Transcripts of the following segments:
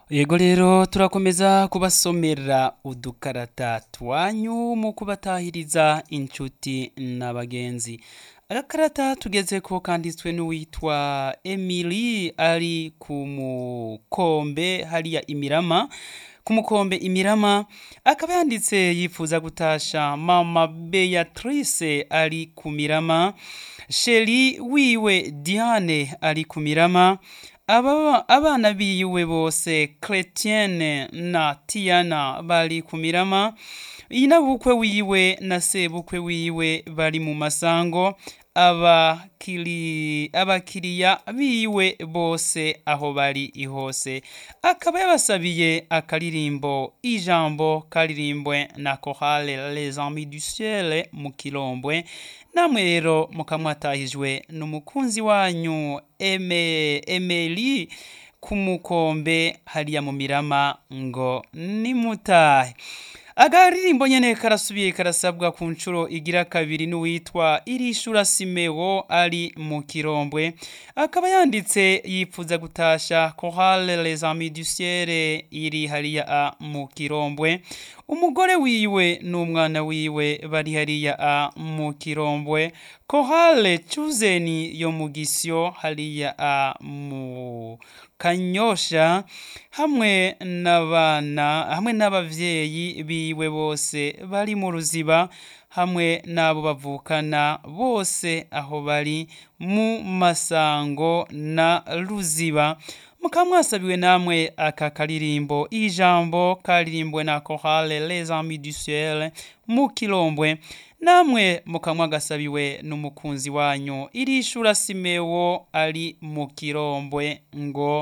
yego rero turakomeza kubasomera udukarata twanyu mu kubatahiriza inshuti n'abagenzi agakarata tugeze ko kanditswe n'uwitwa emily ari ku mukombe hariya imirama ku mukombe imirama akaba yanditse yifuza gutasha mama beatrice ari ku mirama sheri wiwe diane ari ku mirama aba abana biwe bose Chrétienne na Tiana bari ku mirama inabukwe wiwe na sebukwe wiwe bari mu masango abakiri abakiriya biwe bose aho bari hose akaba yabasabiye akaririmbo ijambo karirimbwe na chorale les amis du ciel mu kilombwe namwe rero mukamwatahijwe n'umukunzi wanyu eme emeli ku mukombe hariya mu mirama ngo nimutahe agaririmbo nyene karasubiye karasabwa ku nshuro igira kabiri n'uwitwa irishura simewo ari mu kirombwe akaba yanditse yipfuza gutasha chorale les amis du ciel iri hariya a mu kirombwe umugore wiwe n'umwana wiwe bari hariya a mu kirombwe chorale cuzeni yo mu gisyo hariya a mu kanyosha hamwe n'abana hamwe n'abavyeyi biwe bose bari mu ruziba hamwe n'abo bavukana bose aho bari mu masango na ruziba mukaba mwasabiwe namwe aka karirimbo ijambo karirimbwe na chorale les amis du ciel mu kilombwe namwe mukaba mwagasabiwe n'umukunzi wanyu irishura simewo ari mu kirombwe ngo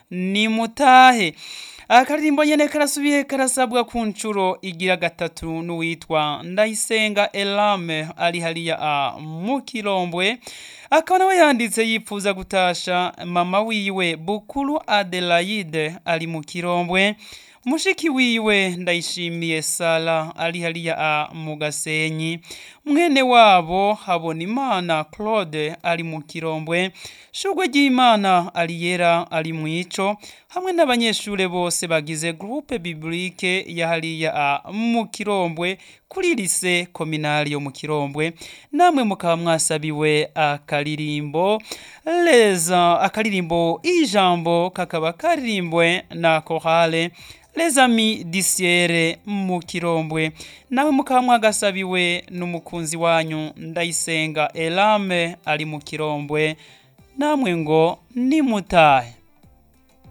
nimutahe akaririmbo nyene karasubiye karasabwa ku nshuro igira gatatu n'uwitwa ndayisenga elame ari hariya a mu kirombwe akaba nawe yanditse yipfuza gutasha mama wiwe bukuru adelaide ari mu kirombwe mushiki wiwe ndayishimiye sara ari hariya a mu gasenyi mwene wabo habona imana claude ari mu kirombwe shugwe ry'imana ariyera ari mu ico hamwe n'abanyeshure bose bagize groupe biblique ya hariya a mu kirombwe kuri lise kominali yo mu kirombwe namwe mukaba mwasabiwe akaririmbo leza akaririmbo ijambo kakaba karirimbwe na chorale les amis disiere mu kirombwe nawe mukaba mwagasabiwe n'umukunzi wanyu ndayisenga elame ari mu kirombwe namwe ngo nimutahe